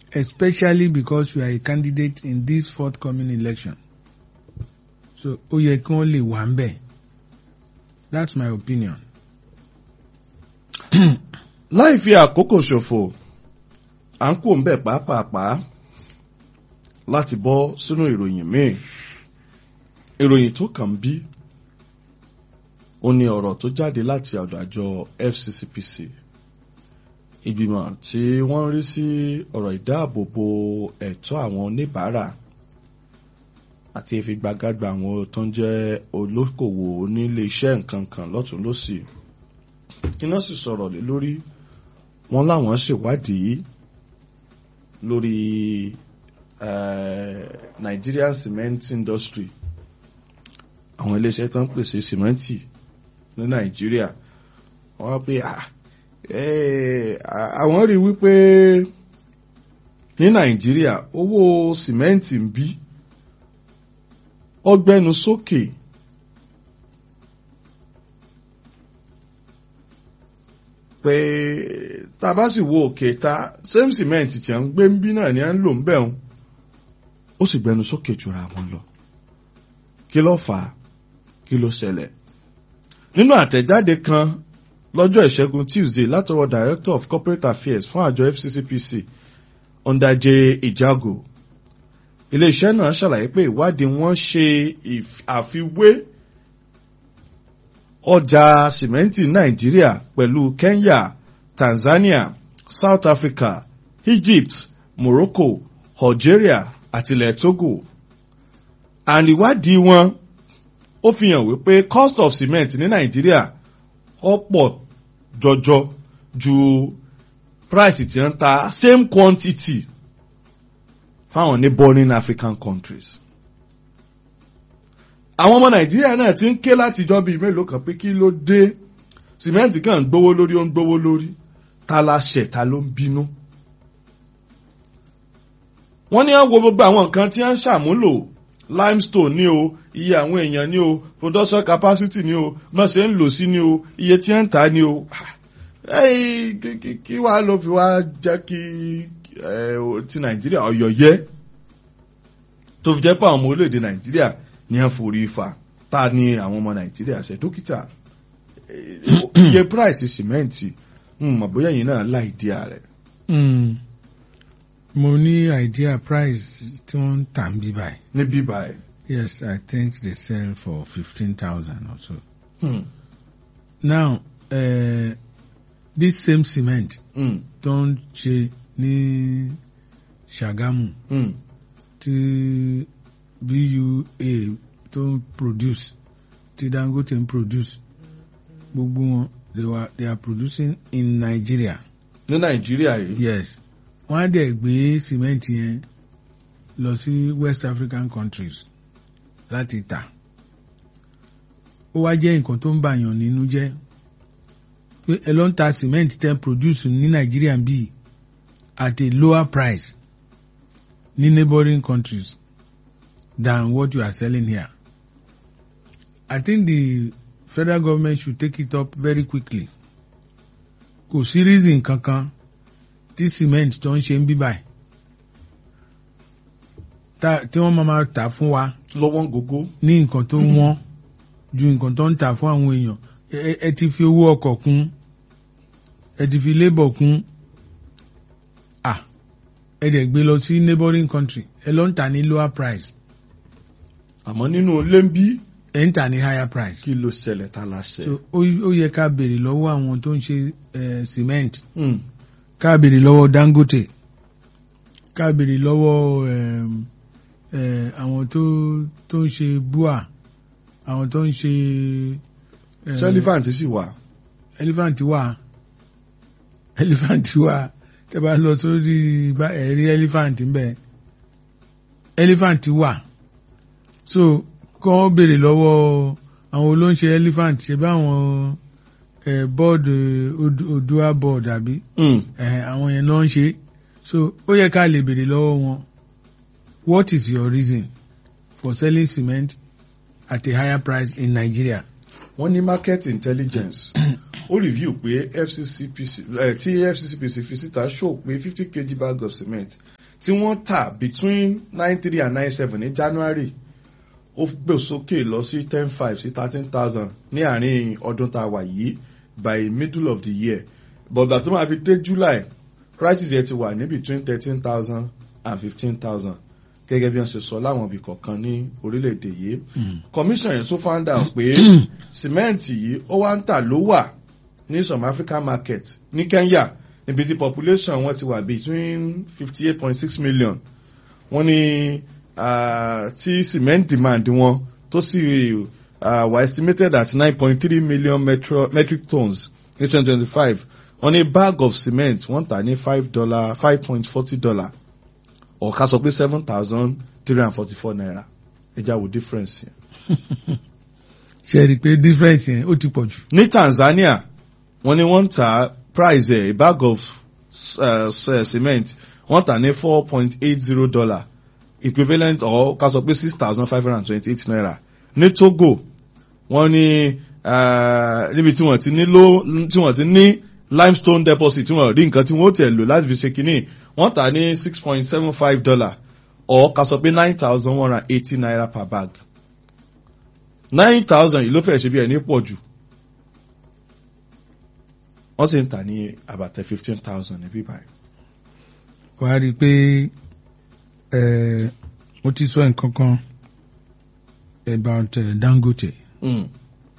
especially because you are a candidate in this forthcoming election so ó yẹ kí wọ́n lè wà ń bẹ̀ that's my opinion. láì fi àkókò ṣòfò à ń kó ń bẹ̀ pàápàá láti bọ́ sínú ìròyìn míì ìròyìn tó kàn bí ó ní ọ̀rọ̀ tó jáde láti ọ̀dọ̀ àjọ FCCPC ìgbìmọ̀ tí wọ́n ń rí sí ọ̀rọ̀ ìdáàbòbò ẹ̀tọ́ àwọn oníbàárà àti ìfigbágágbá àwọn tó ń jẹ́ olókòwò onílé iṣẹ́ nǹkan kan lọ́tún lọ́sì kí náà sì sọ̀rọ̀ lé lórí wọn láwọn ṣèwádìí lórí Nigerian cement industry àwọn iléeṣẹ́ tó ń pèsè sìmẹ́ǹtì ní Nàìjíríà wọ́n wá pé àwọn rí wípé ní Nàìjíríà owó sìmẹ́ǹtì ń bí ọgbẹ́nu sókè pé tá a bá sì wo òkè ta same cement tí a ń gbé ń bí náà ni a ń lò ń bẹ̀ ń ó sì gbẹnu sókè jura wọn lọ kí ló fà á kí ló ṣẹlẹ̀ nínú àtẹ̀jáde kan lọ́jọ́ ìṣẹ́gun Tuesday látọwọ́ Director of Corporate Affairs fún àjọ FCCPC Ọ̀ndàjẹ Ìjágò iléeṣẹ́ náà ṣàlàyé pé ìwádìí wọn ṣe àfiwé ọjà sìmẹ́ǹtì Nàìjíríà pẹ̀lú Kenya Tanzania South Africa Egypt Morocco Algeria àti ilẹ̀ Togo and ìwádìí wọn ó fi hàn wípé cost of cement ní Nàìjíríà ó pọ̀ jọjọ ju price tí wọ́n ta same quantity fáwọn neighboring African countries. àwọn ọmọ Nàìjíríà náà ti ń ké látijọ́ bíi mélòó kan pé kí ló dé sìmẹ́ǹtì kan ń gbówó lórí ó ń gbówó lórí ta la ṣẹ̀ ta ló ń bínú. wọ́n ní àwọn gbogbo àwọn nǹkan tí wọ́n ń ṣàmúlò limestone ní o iye àwọn èèyàn ní o production capacity ní o má ṣe ń lò sí ní o iye tí ń tà ní o kí wàá ló fi wá jẹ́ kí ti nàìjíríà ọ̀yọ̀ yẹ tó fi jẹ́ pé àwọn ọmọ orílẹ̀-èdè nàìjíríà ní à ń forí fa ta ni àwọn ọmọ nàìjíríà ṣe dókítà iye price sìmẹ́ǹtì mọ̀ bóyá yìí náà láì dí ààrẹ. mo ní idea price tí wọ́n ń tà ń bí báyìí. ní bí báyìí. yes i think they sell for fifteen thousand or so. Hmm. now uh, this same cement Hmm. tó ń ṣe ní Ṣàgámù Hmm. tí BUA tó ń produce tí Dangote ń produce gbogbo wọn they were they are producing in Nigeria ní nàìjíríà yìí. yes wọ́n á dẹ̀ gbé cement yẹn lọ sí West African countries láti tà ó wá jẹ́ nǹkan tó ń bàyàn nínú jẹ́ pé ẹ ló ń ta cement tẹ́ ń produce ní Nigeria bíi at a lower price ní neighboring countries than what you are selling here. I think the federal government should take it up very quickly. Kò sí reason kankan tí cement tó ń ṣe ń bí báyìí tá- tí wọ́n máa ma tà fún wa lọ́wọ́n gógó. ní nǹkan tó wọ́n ju nǹkan tó ń tà fún àwọn èèyàn Ẹ- ẹ ẹ ti fi owó ọkọ̀ kún ẹ ti fi labour kún ah ẹ dẹ̀ gbé lọ sí neighboring country ẹ lọ ń tà ní lower price àmọ́ nínú ilé ń bí ẹ ń tà ní higher price kí ló ṣẹlẹ̀ tá a la ṣẹ. so ó ó yẹ ká béèrè lọ́wọ́ àwọn tó ń ṣe eh, cement Hmm. ká béèrè lọ́wọ́ Dangote ká béèrè lọ́wọ́ em, eh, àwọn tó tó ń ṣe bua àwọn tó ń ṣe. eh, ṣé elephant sì wà. elephant wà elephant wà tẹ́ bá lọ sórí bá ẹ̀rí elephant ń bẹ elephant wà so kọ́ béèrè lọ́wọ́ àwọn olóńṣe elephant ṣe bá àwọn eh, board eh, Odu- Odua board àbí Hmm. eh, àwọn yẹn náà ń ṣe so ó yẹ ká lè béèrè lọ́wọ́ wọn what is your reason for selling cement at a higher price in Nigeria. wọ́n ní market intelligence ó review pé FCCPC eh, tí FCCPC fi síta show pé fifty kg bag of cement tí wọ́n tà between nine three and nine seven ní January ó gbé sókè lọ sí ten five sí thirteen thousand ní àárín ọdún tá a wà yìí by middle of the year but gbà tó máa fi dé July prices yẹn ti wà ní between thirteen thousand and fifteen thousand gẹ́gẹ́ bí wọ́n ṣe sọ láwọn ibì kọ̀ọ̀kan ní orílẹ̀-èdè yìí commission yẹn tún found out pé sìmẹ́ǹtì yìí ó wá ń tà ló wà ní some African market ní Kenya níbi tí population wọn ti wà between fifty eight point six million wọ́n ní uh, tí cement demand wọn tó sì uh, were estimated at nine point three million metro, metric tons ní twenty twenty five wọ́n ní bag of cement wọ́n tà ní five dollar five point forty dollar or ká sọ pé seven thousand three hundred forty four naira ẹja wo difference yẹn. ṣe rí i pé difference yẹn ó ti pọ̀ jù. ní Tanzania wọ́n ní wọ́n ń ta price ẹ̀ a bag of uh, cement wọ́n tà ní four point eight zero dollar equivalent or ká sọ pé six thousand five hundred and twenty eight naira ní Togo wọ́n ní níbi tí wọ́n ti ní low tí wọ́n ti ní limestone deposit tí wọ́n rí nǹkan tí wọ́n tẹ̀ lò láti fi ṣe kínní wọ́n tà ní six point seven five dollar or ká sọ pé nine thousand one hundred and eighty naira per bag nine thousand yìí ló fẹ́ ṣe bí ẹni pọ̀ jù wọ́n sì ń tà ní àbàtẹ fifteen thousand níbí báyìí. wàá rí i pé mo ti sọ nǹkan kan about uh, Dangote. Mm.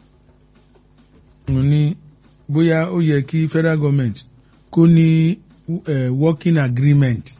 mo ní bóyá ó yẹ kí federal government kó ní uh, working agreement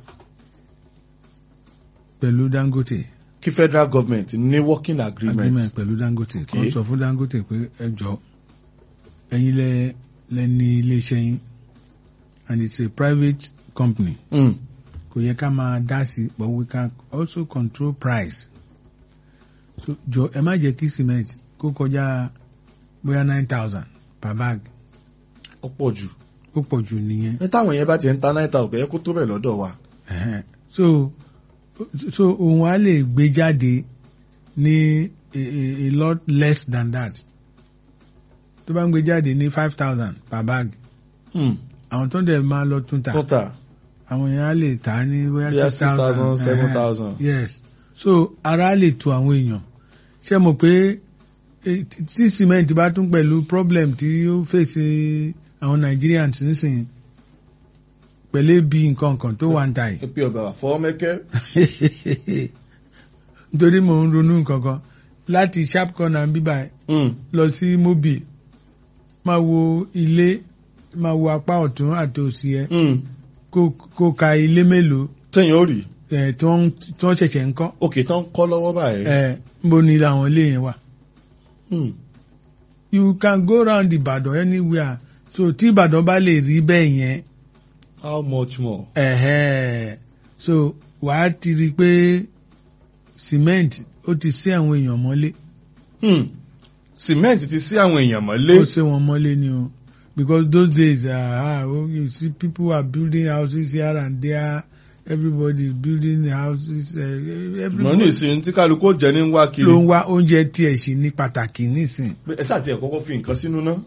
pẹ̀lú Dangote. kí federal government ní working agreement. agreement pẹ̀lú Dangote Okay. kó sọ fún Dangote pé ẹ jọ ẹ̀yin lẹ lẹ ní iléeṣẹ́ yín and it's a private company Mm. kò yẹ ká máa dá sí but we can also control price so jọ ẹ má jẹ́ kí cement kó kọjá bóyá nine thousand per bag ó pọ̀ jù. ó pọ̀ jù nìyẹn ní táwọn yẹn bá ti ń ta nine thousand kò yẹ kó tó bẹ̀ lọ́dọ̀ wa. Ẹ̀hẹ́n. so so òun á lè gbé jáde ní a, a, a lot less than that tó bá ń gbé jáde ní five thousand per bag Mm. àwọn tó ń dẹ̀ máa lọ tún ta tó tà àwọn yẹn á lè tà á ní bóyá bóyá six thousand seven thousand. yes so ara lè tu àwọn èèyàn ṣé mo pé eh, tí cement bá tún pẹ̀lú problem tí ó fèsì àwọn Nigerians nísìnyí pẹ̀lú ebi nǹkan kan tó wà ń ta yìí pé ọba fọwọ́ mẹ́kẹ́. nítorí mò ń ronú nǹkan kan láti sharp corner bíbá ẹ Mm. lọ sí mobile máa wo ilé máa wo apá ọ̀tún àti òsì ẹ Mm. kó kó ka ilé mélòó téèyàn ó rí ẹ tó ń tó ń ṣẹ̀ṣẹ̀ ń kọ́ òkè tán kọ́ lọ́wọ́ báyìí. ẹ níbo ni àwọn ilé yẹn wà. Mm. you can go round Ìbàdàn anywhere so tí Ìbàdàn bá lè rí bẹ́ẹ̀ yẹn how much more. ẹ̀hẹ́ so wàá ti rí i pé cement ó ti sí àwọn èèyàn mọ́lé Mm. cement ti sí àwọn èèyàn mọ́lé. ó sí wọn mọ́lé ni o because those days uh, ah, oh, you see people are building houses here and there everybody is building houses uh, mọ̀ ní everybody ìsìn tí kálukú ó jẹ ní wá kiri. ló ń wá oúnjẹ tiẹ̀ sí ní pàtàkì nísìn ẹ ṣáà tiẹ̀ kọ́kọ́ fi nǹkan sínú ná.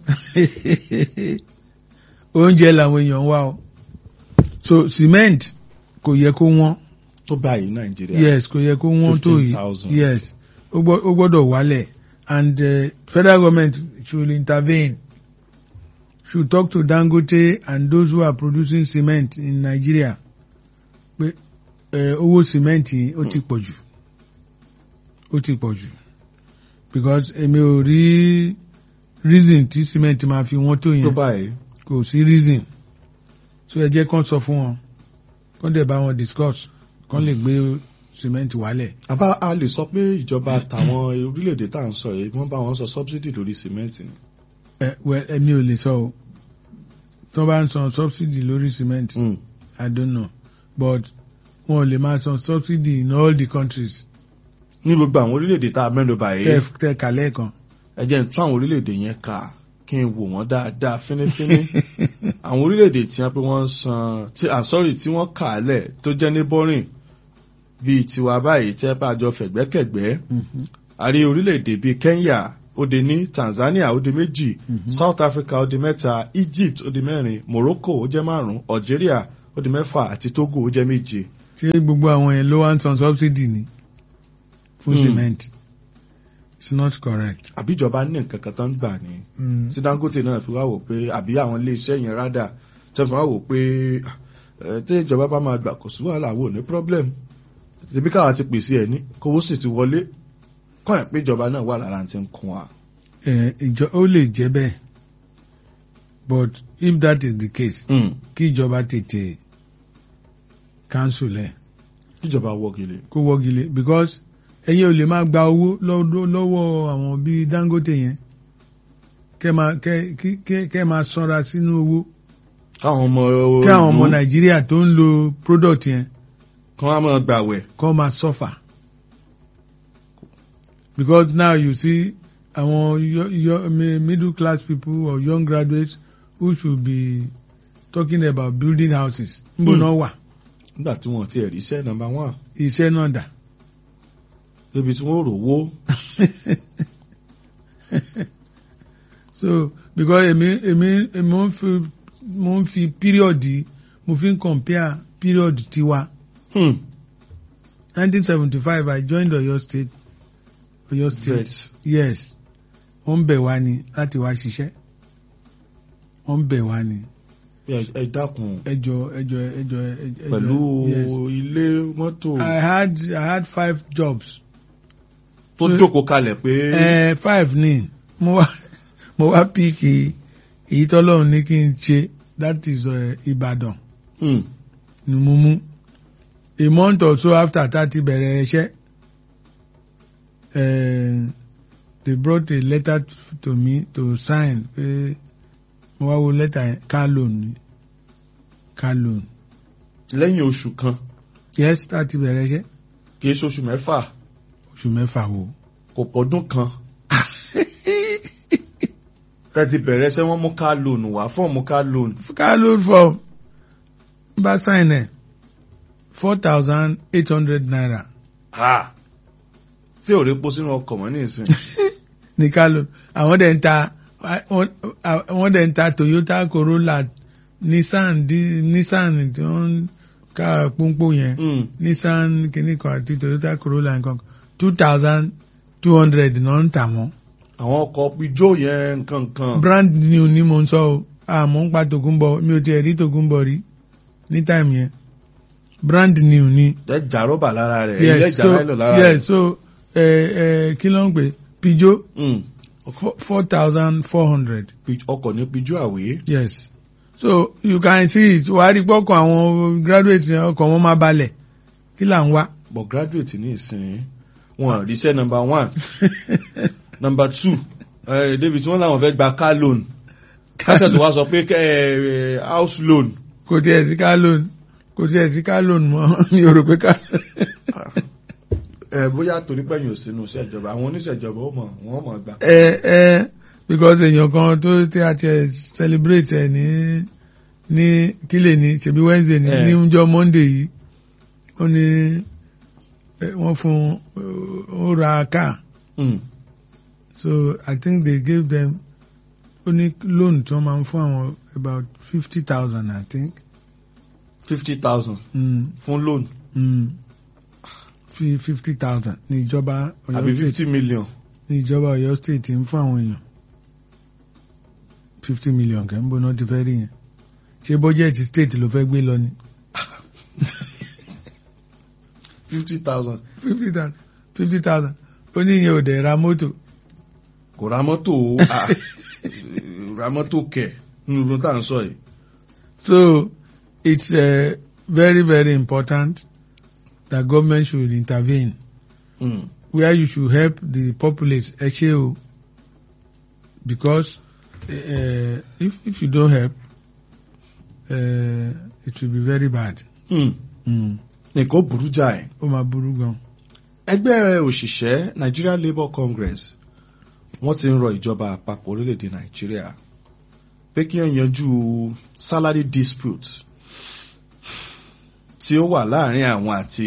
oúnjẹ làwọn èèyàn ń wá o so cement kò yẹ kó wọ́n tó báyìí nàìjíríà. yes kò yẹ kó wọ́n tó yìí 15,000. yes ó gbọ́- ó gbọ́dọ̀ wálẹ̀ and uh, federal government should intervene should talk to Dangote and those who are producing cement in Nigeria pé eh, owó cement yìí ó ti pọ̀ jù ó ti pọ̀ jù because èmi ò rí reason tí cement máa fi wọ́n tó tó yẹn báyìí. kò sí reason so ẹ jẹ́ kán sọ fún wọn kán dẹ̀ bá wọn discuss kán lè gbé cement wálẹ̀. àbá a lè sọ pé ìjọba àtàwọn orílẹ̀-èdè tá à ń sọ yìí wọ́n bá wọn sọ subsidy lórí cement ni. ẹ wẹ ẹmi ò lè sọ o tí wọ́n bá ń san subsidy lórí cement Mm. I don't know but wọn ò lè máa san subsidy in all the countries ní gbogbo àwọn orílẹ̀-èdè tá a mẹ́nu báyìí tẹ tẹ kàlẹ́ kan. ẹ jẹ́ n tún àwọn orílẹ̀-èdè yẹn kà kí n wò wọ́n dáadáa fínífíní àwọn orílẹ̀-èdè tí wọ́n pé wọ́n ń san tí ah sorry tí wọ́n kà á lẹ̀ tó jẹ́ ní bọ́rìn bíi tiwa báyìí tẹ́ bá a jọ fẹ̀gbẹ́kẹ̀gbẹ́ Mhm. a rí orílẹ̀-èdè bíi Kenya ó di ní Tanzania ó di méjì South Africa ó di mẹ́ta Egypt ó di mẹ́rin Morocco ó jẹ́ márùn-ún Algeria ó di mẹ́fà àti Togo ó jẹ́ méje ṣé gbogbo àwọn yẹn ló wá ń san subsidy ni fún Hmm. cement it's not correct. àbíjọba ní nǹkan kan tó ń gbà ní Mm. tí Dangote náà fi wá wò pé àbí àwọn iléeṣẹ́ yẹn rádà tó fi wá wò pé ẹ, tí ìjọba bá máa gbà kò sí wàhálà wò ní problem ibi káwa ti pèsè ẹ̀ ní kówó sì ti wọlé kọ́ ẹ̀ pé ìjọba náà wà lára ti ń kún wa. Eh, ìjọ ó lè jẹ́ bẹ́ẹ̀ but if that is the case Mm. kí ìjọba tètè cancel ẹ̀ kíjọba wọ́gilé. kó wọ́gilé because ẹ̀yin ò lè máa gba owó lọ́dọ̀- lọ́wọ́ àwọn bíi Dangote yẹn kẹ́ máa kẹ́ kí- kẹ́ kẹ́ máa sanra sínú owó káwọn ọmọ kí àwọn ọmọ ìlú Nàìjíríà tó ń lo product yẹn kan á máa gbàwẹ̀. kọ́ máa suffer because now you see àwọn yo- yo- mi- middle class people or young graduates who should be talking about building houses níbo Hmm. náà wà nígbà tí wọ́n ti ẹ̀rí iṣẹ́ nọ́mbà one iṣẹ́ náà dà débi tí wọ́n rò wó. so because èmi èmi èmi mo ń fi mo ń fi period yìí mo fi ń compare period tiwa Hmm. 1975 I joined Oyo State Oyo State vet. yes wọ́n ń bẹ̀ wá ni láti wá ṣiṣẹ́ wọ́n ń bẹ̀ wá ni ẹ ẹ dákun ẹjọ́ ẹjọ́ ẹjọ́ ẹjọ́ pẹ̀lú yes. ilé mọ́tò I had I had five jobs tó so- jókòó kalẹ̀ pé uh, five ni mo wá mo wá píìkì èyí tọ́lọ́run ní kí n ṣe that is uh, Ìbàdàn Hmm. ni mo mú a month or so after tá a ti bẹ̀rẹ̀ iṣẹ́ uh, they brought a letter to me to sign pé mo wá wo letter yẹn car loan ni car loan lẹ́yìn oṣù kan yes tá a ti bẹ̀rẹ̀ iṣẹ́ kì í ṣoṣù mẹ́fà oṣù mẹ́fà wo. kò pọ̀dún kan kẹ́ ti bẹ̀rẹ̀ ṣẹ́ wọ́n mú ká lónù wá fọ́ọ̀mù ká lónù. car loan form bá sign ẹ̀ four thousand eight hundred naira tí ò rí pọ́ sínú ọkọ̀ mọ́ ní ìsìn. ní car loan àwọn dẹ̀ ń ta wọ́n- wọ́n dẹ̀ ń ta Toyota Corolla Nissan di- Nissan tí wọ́n ń ká pọ́npọ́ yẹn Hmm. Nissan kìíní kan àti Toyota Corolla nǹkan two thousand two hundred náà ń tà wọ́n. àwọn ọkọ̀ pijó yẹn nǹkan kan. brand new ni mo ń sọ o àmọ́ ń pa Tòkunbọ̀ mi ò tiẹ̀ rí Tòkunbọ̀ rí ní time yẹn brand new ni. ẹ jà rọ́bà lára rẹ̀ ilé yes ìjà so láìlọ lára yes rẹ̀. so ẹ ẹ kí ló ń pè Peugeot Hmm. four thousand four hundred Pi- ọkọ̀ ní pijó àwé. yes so you can see it wàá rí pọ́kàn àwọn graduates yẹn ọkàn wọn máa balẹ̀ kí là ń wá. but graduate ní ìsìn wọn ríṣẹ́ number one number two eh, débi tí wọ́n láwọn fẹ́ gba car loan kásẹ̀ tó wá sọ pé eh, house loan kò tiẹ̀ sí car loan kò tiẹ̀ sí car loan mọ́ mi ò rò pé car ẹ bóyá torí pẹ̀yìn ò sínú iṣẹ́ ìjọba àwọn oníṣẹ́ ìjọba ó mọ̀ wọ́n mọ̀ gbà. ẹ ẹ because èèyàn kan tó tí a ti celebrate ẹ ní ní kílè ní ṣebí Wednesday ní Eh. ní ọjọ́ Monday yìí ó ní eh, wọ́n fún ó ra car Hmm. so I think they gave them ó ní loan tí wọ́n máa ń fún àwọn about fifty thousand I think. fifty thousand Mm, fún loan mm, fi fifty thousand ní ìjọba àbí Ọ̀yọ́ state fifty million. ní ìjọba Ọ̀yọ́ state ń fún àwọn èèyàn fifty million kẹ́ ń bọ́ náà ti fẹ́ rí yẹn ṣé bọ́jẹ́ẹ̀tì state ló fẹ́ gbé lọ ni fifty thousand fifty thousand fifty thousand ó ní ìyẹn ò dẹ̀ ra mọ́tò kò ra mọ́tò o ah, ra mọ́tò kẹ̀ nínú ló tá à ń sọ yìí. so it's uh, very very important that government should intervene Hmm. where you should help the populace ẹ ṣe o because uh, if if you don't help uh, it will be very bad. Hmm. Mm. nǹkan ó burú jáì. ó máa burú gan. ẹgbẹ́ òṣìṣẹ́ Nigeria Labour Congress wọ́n ti ń rọ ìjọba àpapọ̀ orílẹ̀-èdè Nàìjíríà pé kí wọ́n yanjú salary dispute tí ó wà láàrin àwọn àti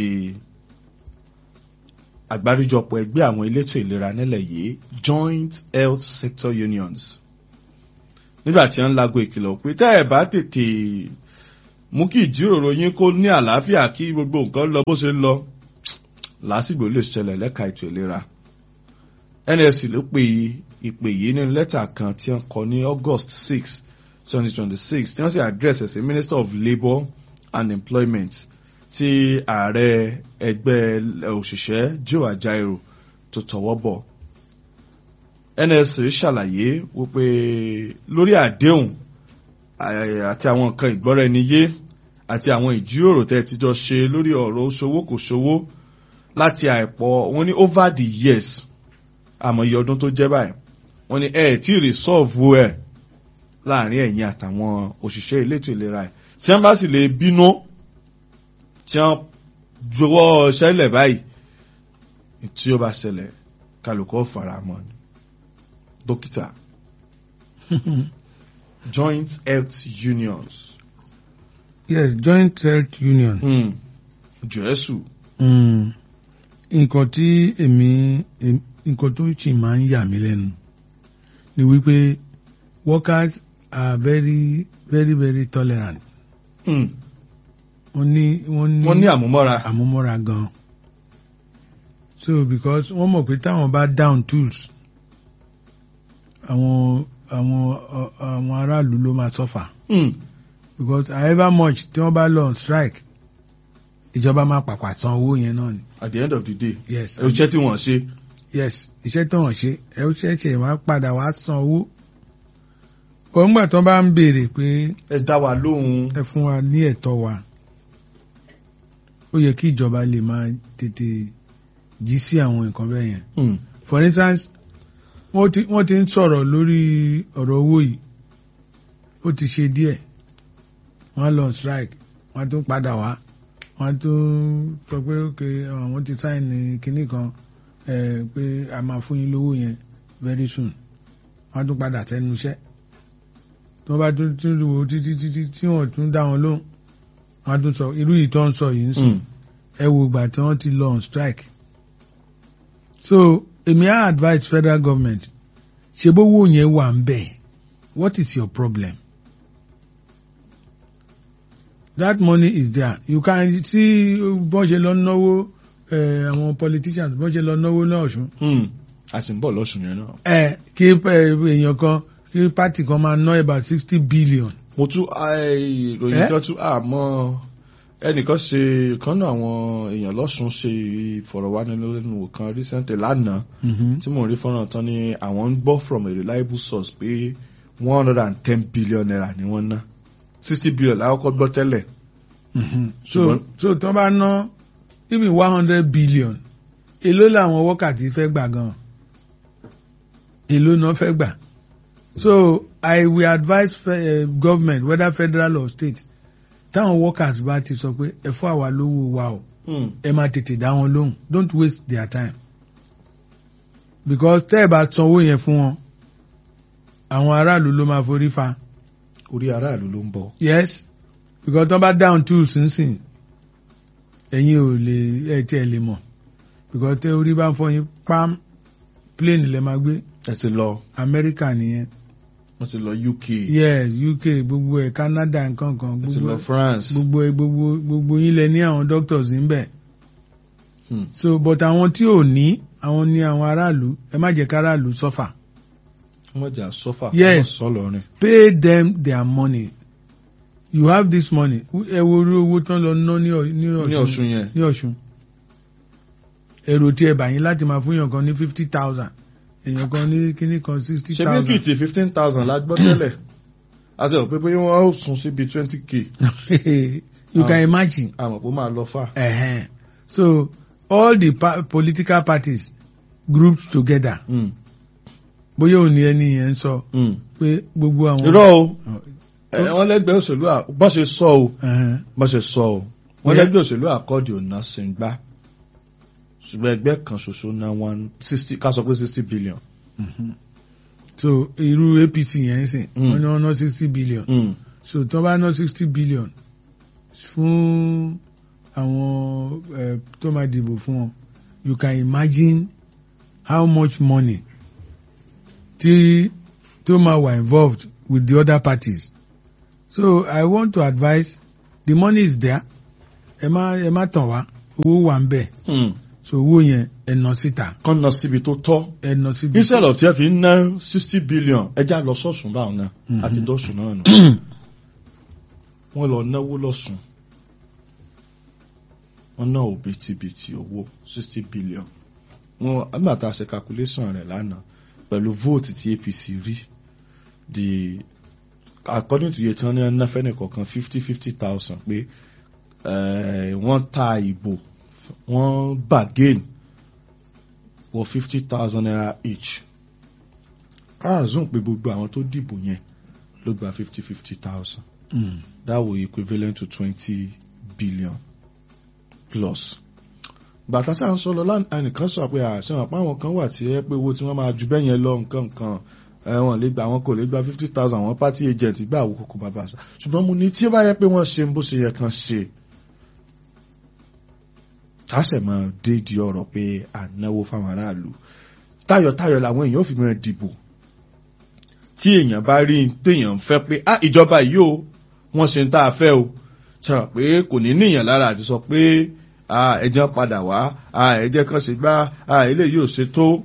àgbáríjọpọ̀ ẹgbẹ́ àwọn elétò ìlera nílẹ̀ yìí Joint Health Sector Unions nígbà tí wọ́n ń lago ìkìlọ̀ pé tẹ́ ẹ̀ bá tètè mú kí ìjíròrò yín kó ní àlàáfíà kí gbogbo nǹkan lọ bó ṣe ń lọ lásìgbò lè ṣẹlẹ̀ lẹ́ka ètò ìlera NSC ló pe ìpè yìí nínú lẹ́tà kan tí wọ́n kọ ní August six twenty twenty six tí wọ́n sì address ẹ̀ sí Minister of Labour and Employment tí ààrẹ ẹgbẹ́ òṣìṣẹ́ Joe Ajaero tó tọwọ́ bọ̀ NSC ṣàlàyé wípé lórí àdéhùn àti àwọn nǹkan ìgbọ́ra ẹni yé àti àwọn ìjíròrò tẹ́ ti jọ ṣe lórí ọ̀rọ̀ ṣòwò kò ṣòwò láti àìpọ̀ wọ́n ní over the years àmọ́ iye ọdún tó jẹ́ báyìí wọ́n ní ẹ̀ tí resolve ẹ̀ láàrin ẹ̀yin àtàwọn òṣìṣẹ́ elétò ìlera ẹ̀ tí wọ́n bá sì lè bínú tí wọ́n jọwọ́ ṣẹlẹ̀ báyìí tí ó bá ṣẹlẹ̀ kálukọ́ faramọ́ ni dókítà joint health unions. yes joint health union. Hmm. jésù. Mm. nǹkan tí èmi em- nǹkan tó sì máa ń yà mí lẹ́nu ni wípé workers are very very very tolerant Hmm. wọ́n ní wọ́n ní wọ́n ní àmúmọ́ra. àmúmọ́ra gan so because wọ́n mọ̀ pé táwọn bá down tools àwọn àwọn ọ- àwọn aráàlú ló máa suffer Hmm. because however much tí wọ́n bá lọ on strike ìjọba máa pàpà san owó yẹn náà ni at the end of the day. yes ẹ ṣẹ́ tí wọ́n ṣe. yes iṣẹ́ tó hàn ṣe ẹ ó ṣẹ̀ṣẹ̀ máa padà wá san owó òǹgbà tó bá ń béèrè pé ẹ dá wa lóhùn. ẹ fún wa ní ẹ̀tọ́ wa ó yẹ kí ìjọba lè máa tètè jí sí àwọn nǹkan bẹ́ẹ̀ yẹn Hmm. for instance wọ́n ti wọ́n ti ń sọ̀rọ̀ lórí ọ̀rọ̀ owó yìí ó ti ṣe díẹ̀ wọ́n á lọ strike wọ́n á tún padà wá wọ́n á tún sọ pé ok àwọn ti sign kinní kan eh, pé a máa fún yín lówó yẹn very soon wọ́n á tún padà sẹ́nu iṣẹ́ tí wọ́n bá tún tún wò ó títí títí tí wọ́n tún dá wọn lóhùn wọ́n á tún sọ irú yìí tó ń sọ yìí ń sìn Hmm. ẹ wo ìgbà tí wọ́n ti lọ on strike so èmi á advise federal government ṣe bówó yẹn wà ń bẹ̀ what is your problem that money is there you can see bọ́n ṣe lọ náwó eh, àwọn politicians bọ́n ṣe lọ náwó náà ọ̀ṣun Hmm. a sì ń bọ̀ lọ́sùn yẹn náà. ẹ kí eh, èèyàn kan kí party kan máa ná about sixty billion mo tún eh, ìròyìn Eh? kan tún àmọ́ ẹnìkan ṣe kan náà àwọn èèyàn lọ́sùn ṣe ìfọ̀rọ̀wánilẹ́nuwò kan recently lánàá tí mò ń rí fọ́nrán tán ni àwọn ń gbọ́ from a reliable source pé one hundred and ten billion naira ni wọ́n ná sixty billion lákọ́kọ́ gbọ́ tẹ́lẹ̀. so Ṣùgbọ́n- so tó bá ná even one hundred billion èló làwọn wákàtí fẹ́ gbà gan èló náà fẹ́ gbà so I will advise uh, government whether federal or state táwọn workers bá ti sọ pé ẹ fún àwa lówó wa o Hmm. ẹ máa tètè dá wọn lóhùn don't waste their time because tẹ́ ẹ bá sanwó yẹn fún wọn àwọn aráàlú ló máa forí fa orí aráàlú ló ń bọ̀. yes because tó bá down tools nsìn ẹ̀yin ò lè ẹ̀ tí ẹ lè mọ̀ because tẹ́ orí bá ń fọ́ yín pam plane lẹ máa gbé ẹ ti lọ America nìyẹn wọ́n ti lọ UK yes UK gbogbo ẹ̀ Canada nǹkan kan ẹ ti gbogbo lọ ẹ̀ France. gbogbo ẹ̀ gbogbo gbogbo yín lẹ ní àwọn doctors níbẹ̀ Hmm. so but àwọn tí ò ní àwọn ní àwọn aráàlú ẹ má jẹ́ káráàlú suffer wọ́n jà sọ́fà Yes. wọ́n sọ lọ́rin. pay them their money you have this money ẹ wo orí owó tán lọ ná ní Ọ- ní ní Ọ̀ṣun Ọ̀ṣun yẹn. ní Ọ̀ṣun èrò tí ẹ bà yín láti máa fún èèyàn kan ní fifty thousand èèyàn kan ní kíní kan sixty ṣe bí thousand kìtì fifteen thousand la gbọ́ tẹ́lẹ̀ a ti rò pé bóyá wọ́n ó sún síbi twenty k you can Ah. imagine àmọ́ pé ó máa lọ fà. uh-huh. so all the pa political parties grouped together Hmm. bóyá òní ẹni yẹn ń sọ Hmm. pé gbogbo àwọn. irọ́ o ẹ, wọ́n lẹ́gbẹ̀ẹ́ òṣèlú à bọ́ ṣe sọ o Uh-huh. bọ́ ṣe sọ o wọ́n Yeah. lẹ́gbẹ̀ẹ́ òṣèlú àkọ́ọ̀dì ọ̀nà ṣèǹgbà ṣùgbọ́n ẹgbẹ́ kan ṣoṣo ná one sixty ká sọ pé sixty billion. so irú APC yẹn ń sìn Mm. wọ́n ní wọ́n ná sixty billion Hmm. so tó bá ná sixty billion fún àwọn eh, tó máa dìbò fún wọn you can imagine how much money tí tó máa wà involved with the other parties so I want to advise the money is there ẹ má ẹ má tàn wá owó wà ń bẹ̀ Hmm. so owó yẹn ẹ nà síta kán lọ síbi tó tọ́ ẹ nà síbi. instead of tí ẹ fi ń ná sixty billion ẹja lọ sọ́sùn báwọn náà Mhm. àti dọ́sùn náà nù wọ́n lọ náwó lọ́sùn wọ́n ná òbítíbitì owó sixty billion wọ́n nígbà tá a ṣe calculation rẹ̀ lánàá pẹ̀lú vote tí APC rí the according to iye tí wọ́n ní ná fẹ́ni kọ̀ọ̀kan fifty fifty thousand pé eh, wọ́n ta ìbò wọ́n bargain wọ fifty thousand naira each káàzùn pé gbogbo àwọn tó dìbò yẹn ló gba fifty fifty thousand Mm. that will equivalent to twenty billion plus. bàtà sáà ń sọ lọ lánàá nìkan sọ pé àṣà àpá àwọn kan wà tí ẹ pé owó tí wọ́n máa ju bẹ́ẹ̀ yẹn lọ nǹkan nǹkan ẹ̀wọ̀n lè gba àwọn kò lè gba fifty thousand àwọn party agent gbà àwò kòkò bàbá àṣà ṣùgbọ́n mo ní tí ó bá yẹ pé wọ́n ṣe bó ṣe yẹ kan ṣe kásẹ̀ máa dé di ọ̀rọ̀ pé ànáwó fáwọn aráàlú tayọ̀tayọ̀ làwọn èèyàn ò fi máa dìbò tí èèyàn bá rí i téèyàn ń fẹ́ pé ah ìjọba yìí o wọ́n ṣe ń tá a fẹ́ o sọ pé kò ní níyàn lára àti sọ pé ah ẹjẹ́ padà wá ah ẹjẹ́ kan ṣe gbá ah eléyìí ò ṣe tó.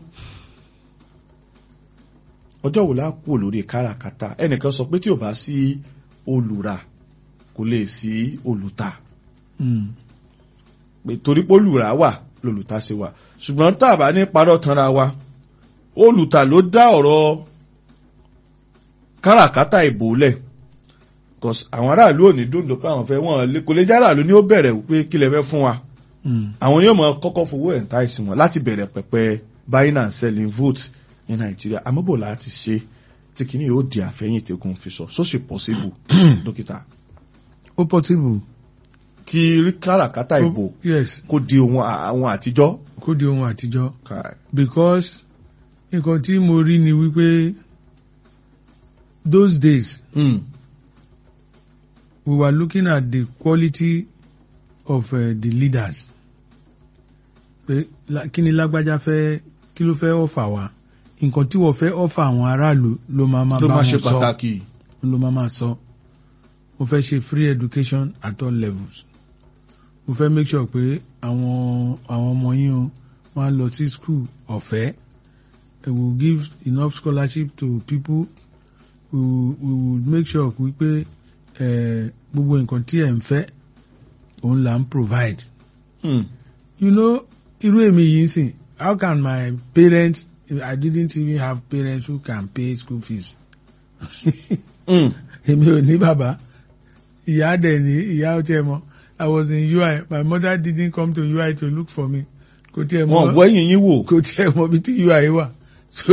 ọjọ́ wo la kú lórí káràkátà ẹnìkan sọ pé tí ò bá sí olùrà kò lè sí olùtà Mm. pé torí pé olùrà wà lolùtà ṣe wà ṣùgbọ́n tá a bá ní parọ́ tanra wa olùtà ló dá ọ̀rọ̀ káràkátà ìbò lẹ̀ cause àwọn aráàlú ò ní dòndò pé àwọn fẹ́ wọ́n lé- kò lè jẹ́ aráàlú ní ó bẹ̀rẹ̀ pé kí lẹ fẹ́ fún wa Mm. àwọn yóò mọ kọ́kọ́ fowó ẹ̀ ń ta ìsìn wọn láti bẹ̀rẹ̀ pẹ̀pẹ̀ buying and selling vote ní nàìjíríà àmọ́bò láti ṣe tí kìíní yóò di àfẹ́yìn tẹ́kùn fi sọ so ṣe possible dókítà ó possible. kí rí káràkátà ìbò yes kó di ohun àwọn àtijọ́. kó di ohun àtijọ́ Kai. because nǹkan tí mo rí ni wípé those days Mm. we were looking at the quality of uh, the leaders pé la- kí ni lágbájá fẹ́ kí ló fẹ́ ọ̀fà wa nǹkan tí wọ́n fẹ́ ọ̀fà àwọn aráàlú ló máa máa ló bá máa ṣe wọn sọ pàtàkì. ló máa máa sọ mo fẹ́ ṣe free education at all levels mo fẹ́ make sure pé àwọn àwọn ọmọ yín o wọ́n á lọ sí school ọ̀fẹ́ we will give enough scholarship to people we will, we will make sure wípé eh, gbogbo nǹkan tí ẹ̀ ń fẹ́ òun là ń provide Mm. you know irú èmi yìí ń sìn how can my parents I didn't even have parents who can pay school fees Mm. èmi ò ní bàbá ìyá dẹ̀ ní ìyá ó tiẹ̀ mọ̀ I was in UI my mother didn't come to UI to look for me kò tiẹ̀ wọn mọ̀ bọ ẹ̀yìn yín wò. kò tiẹ̀ mọ̀ bí tí UI wà so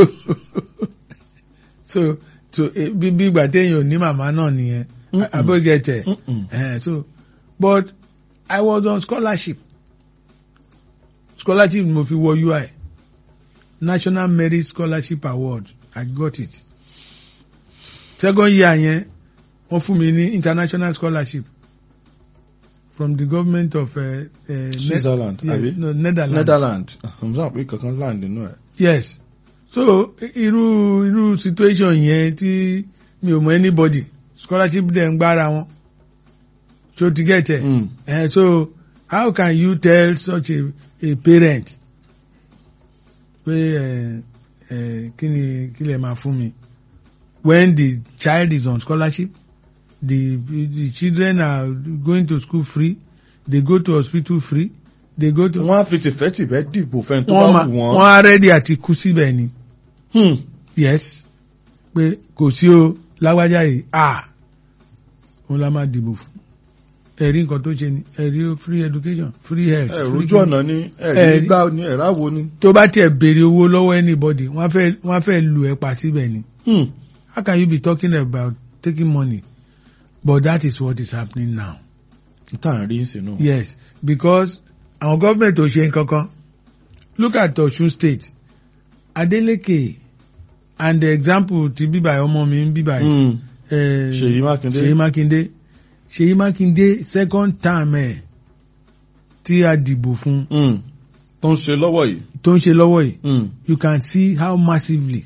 so so eh, bí bí ìgbà téèyàn ò ní màmá náà nìyẹn Mm-mm. abógẹtẹ Mm-mm. eh, so but I was on scholarship scholarship mo fi wọ UI National Merit Scholarship Award I got it second year yẹn wọ́n fún mi ní international scholarship from the government of uh, uh, Switzerland yeah, àbí no, Netherlands. Netherlands mo sọ pé kankan land nínú ẹ̀. yes so irú irú situation yẹn tí mi ò mọ anybody scholarship dẹ̀ ń gbára wọn so to get it Mm. uh, so how can you tell such a a parent pé ẹ ẹ kí ni kí lè máa fún mi when the child is on scholarship the the children are going to school free they go to hospital free they go to wọ́n á fi tìfẹ́tìfẹ́ dìbò fẹ́ni tó wọ́n bá ma wù wọ́n wọ́n. á rẹ́dí àti kú síbẹ̀ ni Hmm. yes pé kò sí o lágbájá yìí ah òun la máa dìbò fún ẹ̀rí nǹkan tó ṣe ni ẹ̀rí o free education free health ẹ free rojú ọ̀nà ni ẹ̀rí Ẹ̀rí. gbá ni ẹ̀rá wo ni. tó bá tiẹ̀ béèrè owó lọ́wọ́ anybody wọ́n á fẹ́ wọ́n á fẹ́ lu ẹ̀ pa síbẹ̀ ni Hmm. how can you be talking about taking money but that is what is happening now tá à ń rí sí náà. yes because àwọn gọ́ọ̀mẹ̀ntì ò ṣe nǹkan kan look at Ọ̀ṣun state Adeleke and the example ti bíbà ọmọ mi ń bíbà yìí. Hmm. Eh, Ṣèyí Mákindé. Ṣèyí Mákindé Ṣèyí Mákindé second term ẹ̀ tí a dìbò fún Hmm. tó ń ṣe lọ́wọ́ yìí. tó ń ṣe lọ́wọ́ yìí Hmm. you can see how massively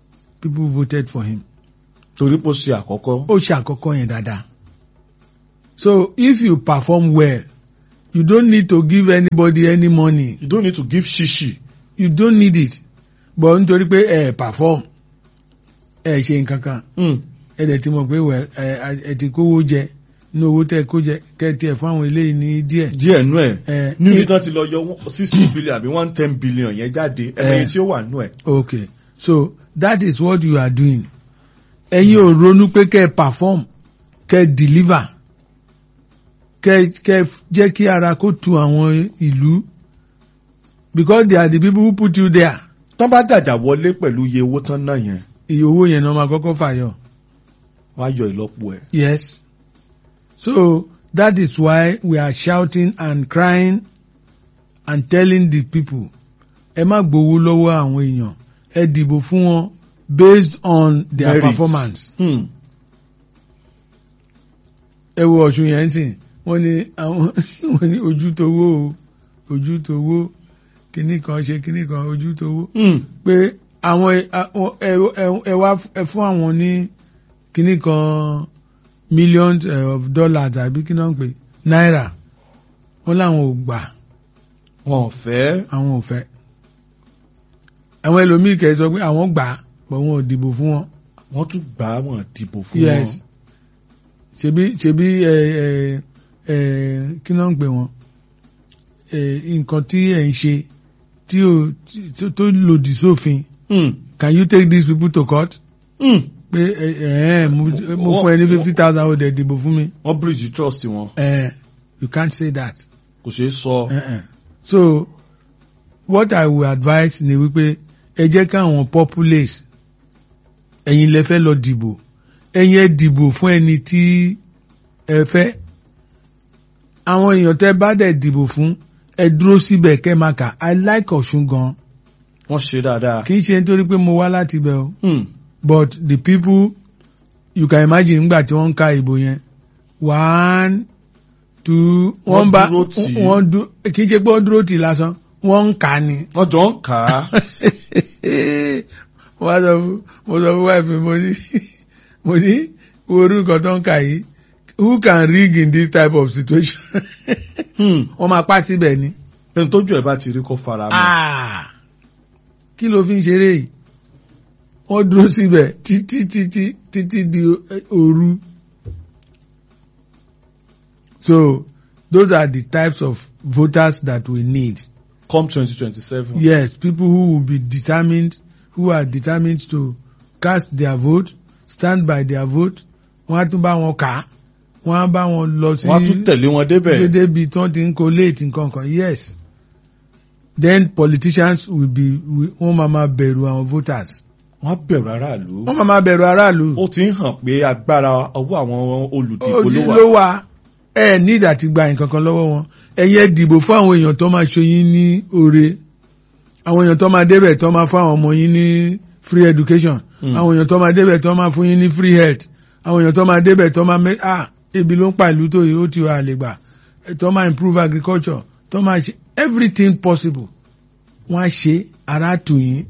people voted for him torí pé ó ṣe àkọ́kọ́. ó ṣe àkọ́kọ́ yẹn dáadáa so if you perform well you don't need to give anybody any money you don't need to give shishi. you don't need it but nítorí pé ẹ perform ẹ ṣe nǹkan kan Mm. ẹ dẹ̀ ti mọ̀ pé well ẹ ẹ ti kówó jẹ ní owó tẹ kó jẹ kẹ tiẹ̀ fún àwọn eléyìí ní díẹ̀. díẹ̀ nú ẹ̀ ẹ níbi tán ti lọ yọ sixty billion àbí one ten billion yẹn jáde ẹ̀mẹ́yìn tí ó wà nú ẹ̀. okay so that is what you are doing ẹ̀yin ò ronú pé kẹ́ ẹ perform kẹ́ ẹ deliver kẹ́ kẹ́ jẹ́ kí ara kó tu àwọn ìlú because they are the people who put you there tán bá dàjà wọlé pẹ̀lú iye owó tán náà yẹn iye owó yẹn náà máa kọ́kọ́ fàyọ. wọ́n á yọ ìlọ́po ẹ̀. Yes. So that is why we are shouting and crying and telling the people, ẹ má gbowó lọ́wọ́ àwọn èèyàn, ẹ dìbò fún wọn based on their Merit. performance. Hmm. Ẹ wo Ọ̀ṣun yẹn ń sìn, wọ́n ní àwọn wọ́n ní ojú towó o, ojú towó, kíní kan ṣe kíní kan ojú towó. Hmm. Pé àwọn ẹ- àwọn- ẹ ẹ- ẹ wá ẹ fún àwọn ní kíní kan millions eh, of dollars àbí kí náà ń pè náírà wọn làwọn ò gbà wọn ò fẹ́. àwọn ò fẹ́ àwọn ẹlòmíì kẹ sọ pé àwọn gbà pọ̀ wọn ò dìbò fún wọn wọ́n tún gbà á wọn dìbò fún yes wọn. ṣebí ṣebí ẹ ẹ ẹ kí náà ń pè wọn ẹ nǹkan tí ẹ ń ṣe tí ò tí- tó lòdì sófin Hmm. can you take these people to court Hmm. pé ẹ ẹ mo mo fún ẹ ní fifty thousand ó dẹ̀ dìbò fún mi wọ́n bridge trust wọn ẹ you can't say that. kò ṣeé sọ. Uh-uh. So what I will advise ni wípé ẹ jẹ́ káwọn populace ẹ̀yin lẹ fẹ́ lọ dìbò ẹ̀yin ẹ dìbò fún ẹni tí ẹ fẹ́ àwọn èèyàn tẹ́ bá dẹ̀ dìbò fún ẹ dúró síbẹ̀ kẹ́ máa kà I like Ọ̀ṣun gan wọ́n ṣe dáadáa. kì í ṣe nítorí pé mo wá láti bẹ̀ o Hmm. but the people you can imagine nígbà tí wọ́n ń ka ìbò yẹn one two wọ́n Wọ́n bá dúró tì í. wọ́n dú kì í ṣe pé wọ́n dúró tì í lásán wọ́n ń kà á ni. wọ́n jọ ń kà á. mo wá sọ fún mo sọ fún wáìfì mo ní mo ní wo orúkọ tó ń kà yìí who can rig in this type of situation Hmm. wọ́n máa pa síbẹ̀ ni. ẹni tójú ẹ̀ bá ti rí kó fara mọ́. Ah! kí ló fi ń ṣeré yìí wọ́n dúró síbẹ̀ títí títí títí di òru. so those are the types of voters that we need. come twenty twenty seven. Yes, people who will be determined, who are determined to cast their vote, stand by their vote. Wọ́n á tún bá wọn kà á. Wọ́n á bá wọn lọ sí wọ́n á tún tẹ̀lé wọn débẹ̀. dédé tí wọ́n ti ń collate nǹkan kan. Yes. Then politicians will be will- wọ́n máa ma bẹ̀rù àwọn voters. wọ́n á bẹ̀rù aráàlú. Wọ́n máa ma bẹ̀rù aráàlú. ó ti ń hàn pé agbára ọwọ́ àwọn olùdìbò Ojú ló wà. ló wà. Ẹ ní ìdá ti gba nǹkan kan lọ́wọ́ wọn. Ẹ̀yin ẹ dìbò fún àwọn èèyàn tó máa ṣoyín ní oore. Àwọn èèyàn tó máa débẹ̀ tó máa fún àwọn ọmọ yín ní free education. Hmm. Àwọn èèyàn tó máa débẹ̀ tó máa fún yín ní free health. Àwọn èèyàn tó máa débẹ̀ tó máa mẹ́ ah ebi ló ń pa ìlú tó yìí ó ti wà lè gbà. Tó máa improve agriculture. Tó máa ṣe everything possible. Wọ́n á ṣe ara tù yín.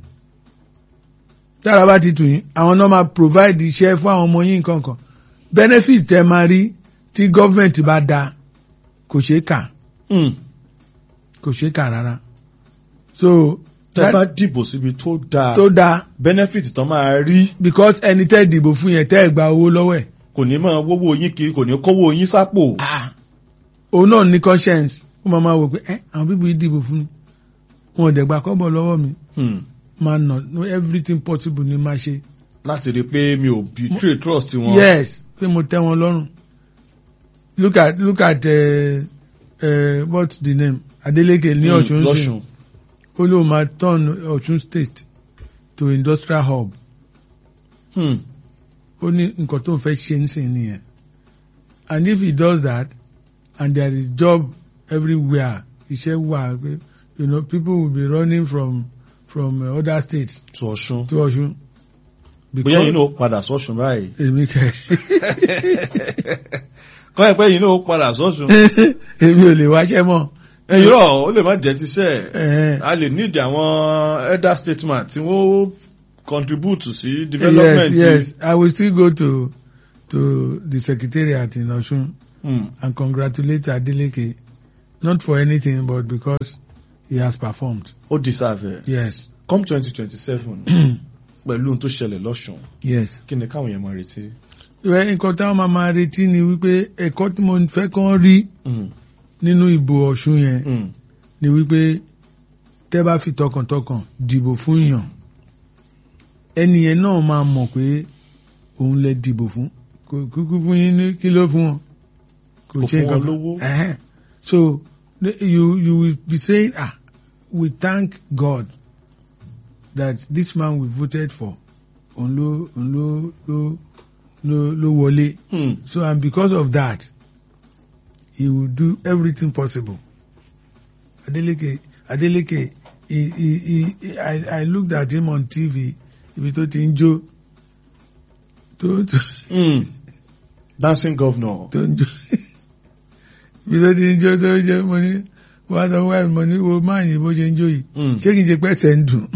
Tára bá ti tù yín, àwọn náà máa provide iṣẹ́ fún àwọn ọmọ yín nǹkan kan. Benefit tẹ máa rí tí gọ́ọ̀mẹ̀ntì bá da kò ṣeé kà Hmm. kò ṣeé kà rárá. So tẹ́ that- bá dìbò síbi tó dáa tó dáa benefit tán máa rí because ẹni tẹ́ dìbò fún yẹn tẹ́ ẹ̀ gba owó lọ́wọ́ ẹ̀. kò ní máa wówó yín kiri kò ní kówó yín sápò. òun náà ní conscience ó máa máa wò pé ẹ àwọn bíbí yìí dìbò fún mi wọn ò dẹ̀ gba kọ́bọ̀ lọ́wọ́ mi Hmm. máa nà no everything possible ni máa ṣe. láti rí i pé mi ò betray trust wọn. yes pé mo tẹ́ wọn lọ́rùn look at look at uh, uh, what's the name Adeleke ní Hmm, Ọ̀ṣun sí lọ́ṣun. ó lóun máa turn Ọ̀ṣun state to industrial hub Hmm. ó ní nǹkan tó ń fẹ́ ṣe ń sìn nìyẹn and if he does that and there is job everywhere iṣẹ́ wà pé you know people will be running from from uh, other states to Ọ̀ṣun. to Ọ̀ṣun. bóyá yín náà padà sọ́ṣun báyìí. èmi kẹ kọ́ ẹ̀ pé yín náà padà sọ́ṣun. èmi ò lè wáṣẹ́ mọ́. irọ́ ó lè má jẹ́ tiṣẹ́ Eh, a lè need àwọn elder statesman tí wọ́n contribute sí development. yes yes I will still go to to the secretariat in Ọ̀ṣun Mm. and congratulate Adeleke not for anything but because he has performed. ó deserve ẹ̀ Yes, come twenty twenty seven pẹ̀lú ohun tó ṣẹlẹ̀ lọ́sùn yes. kí ni káwọn yẹn máa retí. Ìwé nǹkan táwọn máa máa retí ni wípé ẹ̀kọ́ tí mo fẹ́ kàn rí Mm. nínú ìbò Ọ̀ṣun yẹn Mm. ni wípé tẹ́ bá fi tọkàntọkàn dìbò fún yàn ẹni yẹn náà máa mọ̀ pé òun lè dìbò fún kò kúkú fún yín ní kí ló fún wọn Kò fún wọn lówó. Ẹhẹ́n. so the- you you will be saying ah we thank God that this man we voted for òun ló òun ló ló ló ló wọlé Mm. so and because of that he will do everything possible Adeleke Adeleke he, he, he, he, I, I looked at him on TV ibi tó ti ń jó tó tó Mm. dancing governor. tó ń jó ibi tó ti ń jó tó ń jó mo ní wọ́n á sọ wáyé mo ní wo máa yìí bó ṣe ń jó yìí Mm. ṣé kìí ṣe pé ẹsẹ̀ ń dùn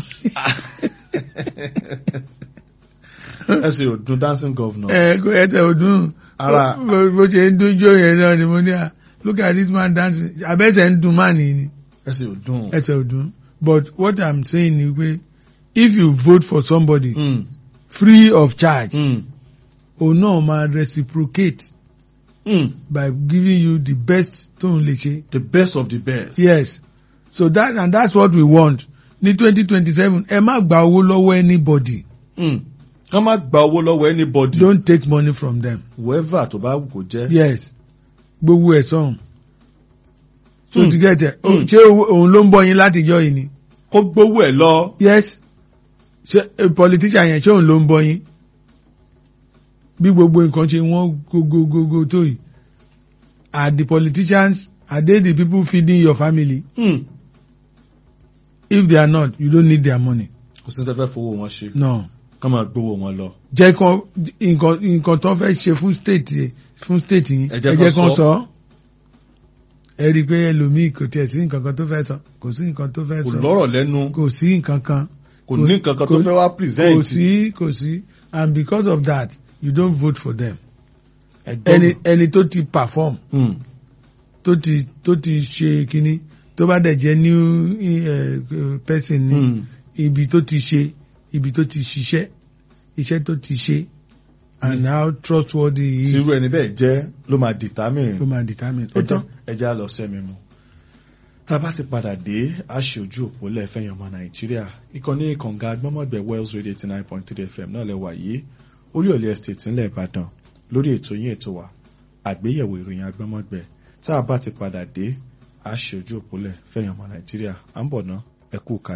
ẹ sì ò dun dancing governor. ẹ kó ẹsẹ̀ ò dùn Ara- bó bó ṣe ń dún jó yẹn náà ni mo ní à look at this man dancing abẹ́sẹ̀ ń dùn máa nìyí ni. ẹ sì ò dun. ẹsẹ̀ ọdún but what i'm saying ni pé if you vote for somebody Mm. free of charge Mm. òun náà máa reciprocate Mm. by giving you the best tóun lè ṣe the best of the best. yes so that and that's what we want ní twenty twenty seven ẹ má gba owó lọ́wọ́ anybody Mm. ká má gba owó lọ́wọ́ anybody. don't take money from them whoever tó bá wù kó jẹ́. yes gbogbo ẹ̀ sọ̀hún so Mm. to get it Mm. ṣé owó- òun ló ń bọ́ yín látijọ́ yìí ni kó gbówó ẹ̀ lọ. yes ṣe a politician yẹn ṣé òun ló ń bọ́ yín bí gbogbo nǹkan ṣe wọ́n gogogogo tó yìí are the politicians are they the people feeding your family Mm. if they are not you don't need their money kò sí ní tẹ́ fẹ́ fowó wọn ṣe. no ká máa gbówó wọn lọ. jẹ́ kán nǹkan nǹkan tó fẹ́ ṣe fún state yẹn fún state yín Ẹ ẹ jẹ́ jẹ́ kán kán sọ. sọ ẹ rí i pé ẹlòmíì kò tiẹ̀ sí nǹkan kan tó fẹ́ sọ kò sí nǹkan tó fẹ́ kò sọ lọ́rọ̀ lẹ́nu. kò sí nǹkan kan kò ní nǹkan kan tó kò- fẹ́ wá kò present. sí kò sí and because of that you don't vote for them Ẹgbọ́n- ẹni ẹni tó ti perform Mm. tó ti tó ti ṣe kínní tó bá dẹ̀ jẹ́ new uh, person ní Mm. ibi tó ti ṣe ibi tó ti ṣiṣẹ́ iṣẹ́ tó ti ṣe and how trustworthy he tí is irú ẹni bẹ́ẹ̀ jẹ́ ló máa determine. ló máa determine ó tán ẹja lọ sẹ́mi mu. tá a bá ti padà dé a ṣe ojú òpó lẹ́fẹ̀yàn ọmọ nàìjíríà ìkànnì kànga agbọ́mọ̀gbẹ̀ wells radio eighty nine point three fm náà lẹ́wà yìí orí ọ̀lẹ́ estate ńlẹ̀ ìbàdàn lórí ètò yín ètò wa àgbéyẹ̀wò ìròyìn agbọ́mọ̀gbẹ̀ tá a bá ti padà dé a ṣe ojú òpó lẹ́fẹ̀yàn ọmọ nàìjíríà à ń bọ̀ ná ẹ kú ká.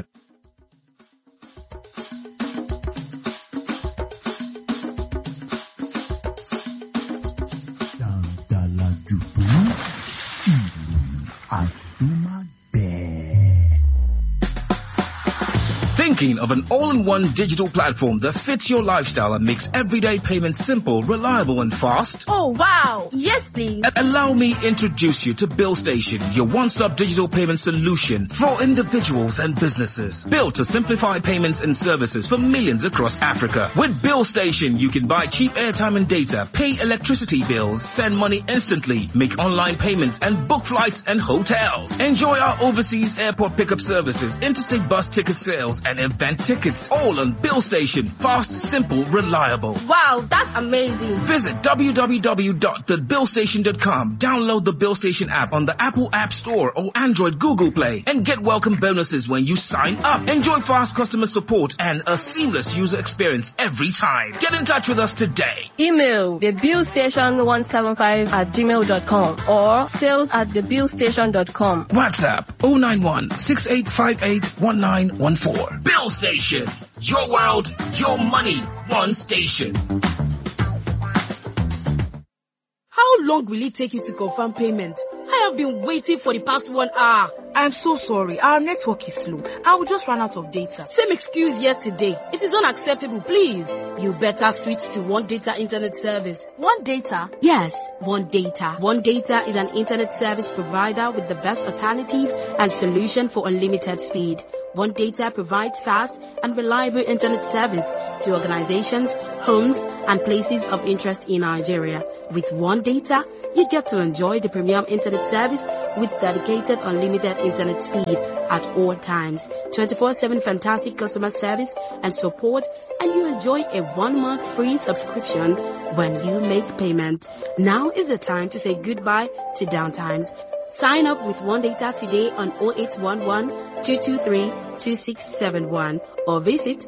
dàǹdàlà jùdú ìròyìn àdúmágbẹ̀ẹ́. Thinking of an all-in-one digital platform that fits your lifestyle and makes everyday payments simple, reliable and fast? Oh wow! Yes, please. A- Allow me introduce you to Bill Station, your one-stop digital payment solution for individuals and businesses. Built to simplify payments and services for millions across Africa. With Bill Station, you can buy cheap airtime and data, pay electricity bills, send money instantly, make online payments and book flights and hotels. Enjoy our overseas airport pickup services, interstate bus ticket sales and event tickets. All on Bill Station. Fast, simple, reliable. Wow, that's amazing. Visit www.thebillstation.com. Download the Bill Station app on the Apple App Store or Android Google Play and get welcome bonuses when you sign up. Enjoy fast customer support and a seamless user experience every time. Get in touch with us today. Email thebillstation175 at gmail.com or sales at thebillstation.com. WhatsApp 091 6858 1914. Bill Station. Your world, your money, one station. How long will it take you to confirm payment? I have been waiting for the past one hour. I'm so sorry. Our network is slow. I will just run out of data. Same excuse yesterday. It is unacceptable, please. You better switch to One Data Internet Service. One Data? Yes, One Data. One Data is an internet service provider with the best alternative and solution for unlimited speed. One Data provides fast and reliable internet service to organizations, homes, and places of interest in Nigeria. With One Data, you get to enjoy the premium internet service with dedicated unlimited internet speed at all times, 24-7 fantastic customer service and support, and you enjoy a one-month free subscription when you make payment. Now is the time to say goodbye to downtimes. Sign up with One Data today on 0811 223 2671 or visit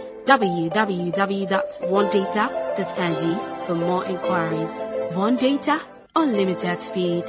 www.onedata.ng for more inquiries. One Data, unlimited speed.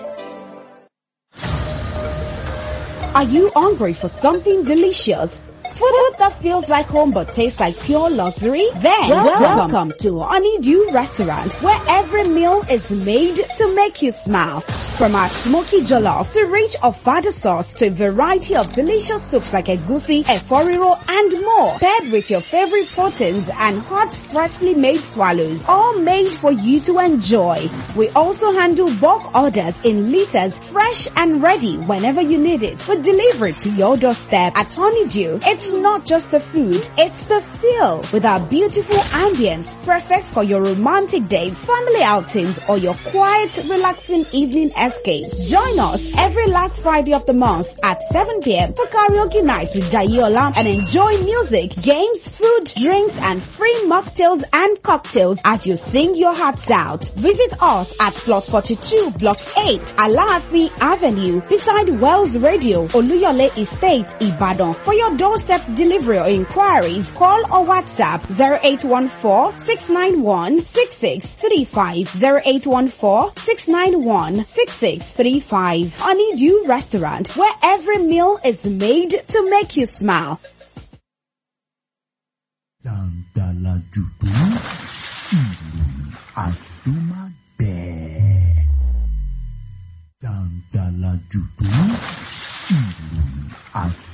Are you hungry for something delicious? Food that feels like home but tastes like pure luxury? Then welcome, welcome to Honeydew Restaurant where every meal is made to make you smile. From our smoky jollof to rich ofada sauce to a variety of delicious soups like egusi, eforiro and more. Paired with your favorite proteins and hot freshly made swallows. All made for you to enjoy. We also handle bulk orders in liters fresh and ready whenever you need it for delivery to your doorstep at Honeydew. It's not just the food, it's the feel with our beautiful ambience perfect for your romantic dates, family outings or your quiet relaxing evening escape. Join us every last Friday of the month at 7 p.m. for karaoke night with Jayola and enjoy music, games, food, drinks and free mocktails and cocktails as you sing your hearts out. Visit us at plot 42 block 8 Alaafin Avenue beside Wells Radio Oluyole Estate Ibadan. For your doorstep delivery or inquiries, call or WhatsApp 0814-691-6635 0814-691-6635 Honeydew Restaurant where every meal is made to make you smile. Jàǹdàlà jùdú ìròyìn àdúmágbẹ̀ẹ́. Jàǹdàlà jùdú ìròyìn àdúmágbẹ̀ẹ́.